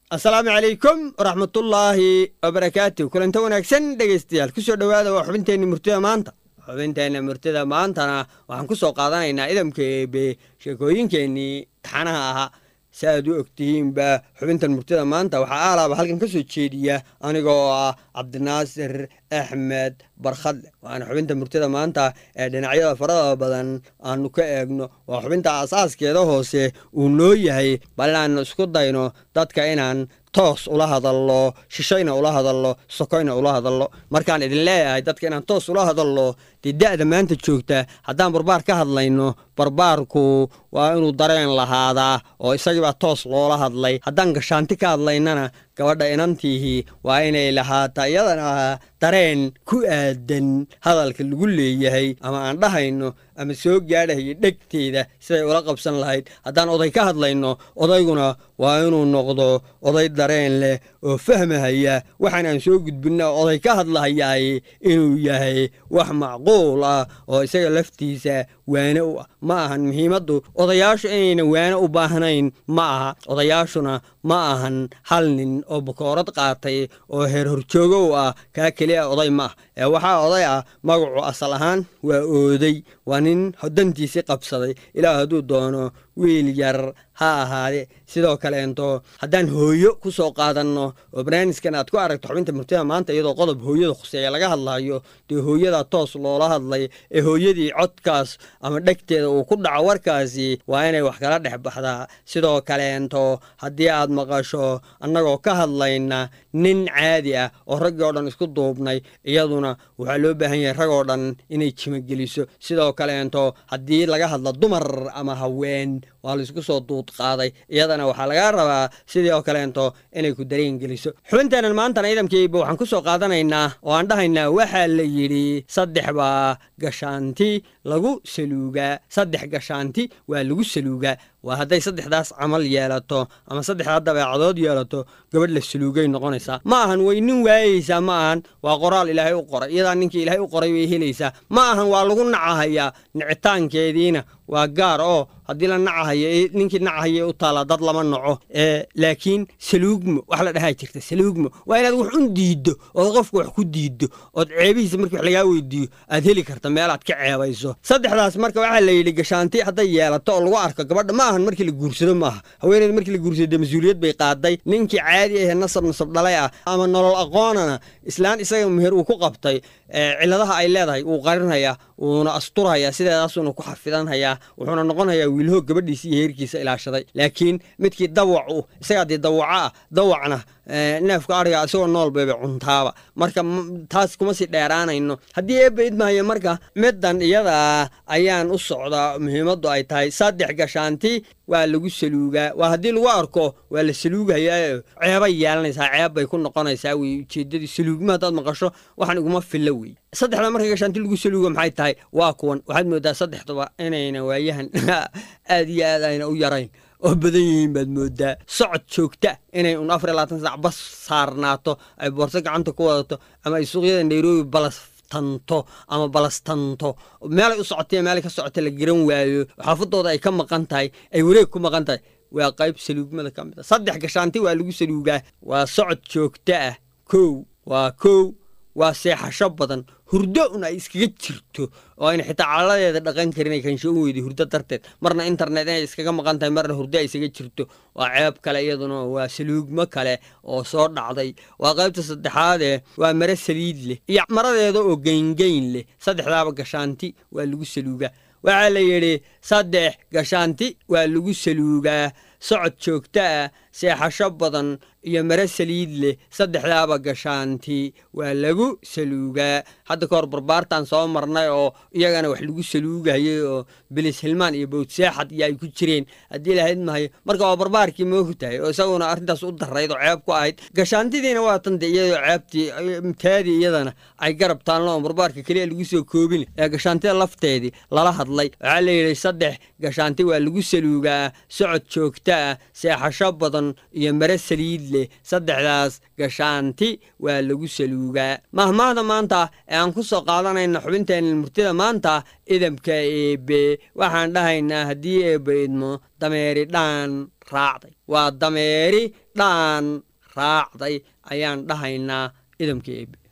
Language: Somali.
asalaamu calaykum waraxmatullaahi wabarakaatu kulanta wanaagsan dhegaystayaal kusoo dhowaada waa xubinteenni murtida maanta xubinteenna murtida maantana waxaan ku soo qaadanaynaa idamka eebe sheekooyinkeennii taxanaha ahaa si aad u ogtihiinba xubintan murtida maanta waxaa aalaaba halkan ka soo jeediya anigoo ah cabdinaasir axmed barkhadle waana xubinta murtida maanta ee dhinacyada farada badan aanu ka eegno waa xubinta asaaskeeda hoose uu noo yahay bal inaanu isku dayno dadka inaan toos ula hadallo shishayna ula hadallo sokoyna ula hadallo markaan idin leeyahay dadka inaan toos ula hadallo dee da'da maanta joogta haddaan barbaar ka hadlayno barbaarku waa inuu dareen lahaadaa oo isagiibaa toos loola hadlay haddaan gashaanti ka hadlaynana gabadha inantiihii waa inay lahaataa iyadana dareen ku aadan hadalka lagu leeyahay ama aan dhahayno ama soo gaadhayo dhegteeda siday ula qabsan lahayd haddaan oday ka hadlayno odayguna waa inuu noqdo oday dareen leh oo fahmahaya waxaan aan soo gudbinna oday ka hadlahayaay inuu yahay wax macquul ah oo isaga laftiisa waane u ah ma ahan muhiimaddu odayaashu inayna waane u baahnayn ma aha odayaashuna ma ahan hal nin oo bukoorad qaatay oo heer horjoogow ah kaa keliya oday ma ah ee waxaa oday ah magacu asal ahaan waa ooday waa nin dantiisii qabsaday ilaa hadduu doono wiil yar ha ahaade sidoo kaleento haddaan hooyo ku soo qaadanno oo barnaamijkan aad ku aragto xubinta murtida maanta iyadoo qodob hooyada khuseeya laga hadlayo dee hooyada toos loola hadlay ee hooyadii codkaas ama dhegteeda uu ku dhaco warkaasi waa inay wax kala dhex baxdaa sidoo kaleento haddii aad maqasho annagoo ka hadlayna nin caadi ah oo raggii oo dhan isku duubnay iyaduna waxaa loo baahan yahay ragoo dhan inay jimogeliso sidoo kaleento haddii laga hadlo dumar ama haween waa laisku soo duud qaaday iyadana waxaa lagaa rabaa sidii oo kaleento inay ku dareen geliso xubinteenan maantana ciidamkiiba waxaan ku soo qaadanaynaa oo aan dhahaynaa waxaa la yidhi saddex baa gashaanti lagu saluugaa saddex gashaanti waa lagu saluugaa waa hadday saddexdaas camal yeelato ama saddexdaa dabeecadood yeelato gabadh la saluugay noqonaysaa ma ahan way nin waayeysaa ma ahan waa qoraal ilaahay u qoray iyadaa ninkii ilaahay u qoray way helaysaa ma ahan waa lagu nacahayaa nicitaankeediina waa gaar oo haddii la nacahayo ninkii nacahaya u taallaa dad lama naco laakiin saluugmo wax la dhahaa jirta saluugmo waa inaad wax un diiddo ood qofka wax ku diiddo ood ceebihiisa markii wax lagaa weydiiyo aad heli karta meelaad ka ceebayso saddexdaas marka waxaa la yidhi gashaanti hadday yeelato oo lagu arko gabadha ma ahan markii la guursado maaha haweeneyda markii la guursado dee mas-uuliyad bay qaaday ninkii caadi ahee nasab nasab dhalay ah ama nolol aqoonana islaan isaga meher uu ku qabtay ciladaha ay leedahay wuu qarinhayaa wuuna asturhayaa sideedaasuuna ku xafidanhayaa wuxuuna noqonhayaa wiilho gabadhiisa iyo heerkiisa ilaashaday laakiin midkii dawac u isagaa dee dawaco ah dawacna neefka ariga isagoo nool bayba cuntaaba marka taas kuma sii dheeraanayno haddii eebba idmaayo marka middan iyada ayaan u socdaa muhiimaddu ay tahay saddex gashaanti waa lagu saluugaa waa haddii lagu arko waa la saluugayaa ceebay yeelanaysaa ceeb bay ku noqonaysaa wey ujeeddadii saluugma haddaad maqasho waxaan iguma filla wey saddexda marka gashaanti lagu saluuga maxay tahay waa kuwan waxaad moodaa saddexduba inayna waayahan aad iyo aad ayna u yarayn oo badan yihiin baad moodaa socod joogta inay un afar iyo labaatan saac bas saarnaato ay boorso gacanta ku wadato ama ay suuqyada nairobi balas tanto ama balastanto meelay u socotay meelay ka socota la garan waayo xaafadooda ay ka maqan tahay ay wareeg ku maqan tahay waa qayb saluugmada ka mid a saddex gashaanti waa lagu saluugaa waa socod joogto ah kow waa kow waa seexasho badan hurdo un ay iskaga jirto oo ayna xitaa caladeeda dhaqan karin ay kansho u weyday hurdo darteed marna internet inay iskaga maqan tahay marna hurdo ay isaga jirto waa ceeb kale iyaduna waa saluugmo kale oo soo dhacday waa qaybta saddexaadee waa mare saliid leh iyo maradeeda oo geyngeyn leh saddexdaaba gashaanti waa lagu saluugaa waxaa la yidhi saddex gashaanti waa lagu saluugaa socod joogto ah seexasho badan iyo mare saliid leh saddexdaaba gashaanti waa lagu saluugaa hadda ka hor barbaartan soo marnay oo iyagana wax lagu saluugayay oo bilis hilmaan iyo bowdseexad iyo ay ku jireen haddii lahayd mahayo marka waa barbaarkii moogu tahay oo isaguna arrintaas u darayd oo ceeb ku ahayd gashaantidiina waa tante iyadoo ceebtii taadii iyadana ay garab taalno oo barbaarka keliya lagu soo koobin ee gashaantida lafteedii lala hadlay waxaa la yidhi saddex gashaanti waa lagu saluugaa socod joogto ah seexasho badan dhan iyo mare saliid leh saddexdaas gashaanti waa lagu saluugaa mahmaahda maanta ee aan ku soo qaadanayna xubinteenna murtida maanta idamka eebe waxaan dhahaynaa haddii eebbe idmo dameeri dhaan raacday waa dameeri dhaan raacday ayaan dhahaynaa idamka eebe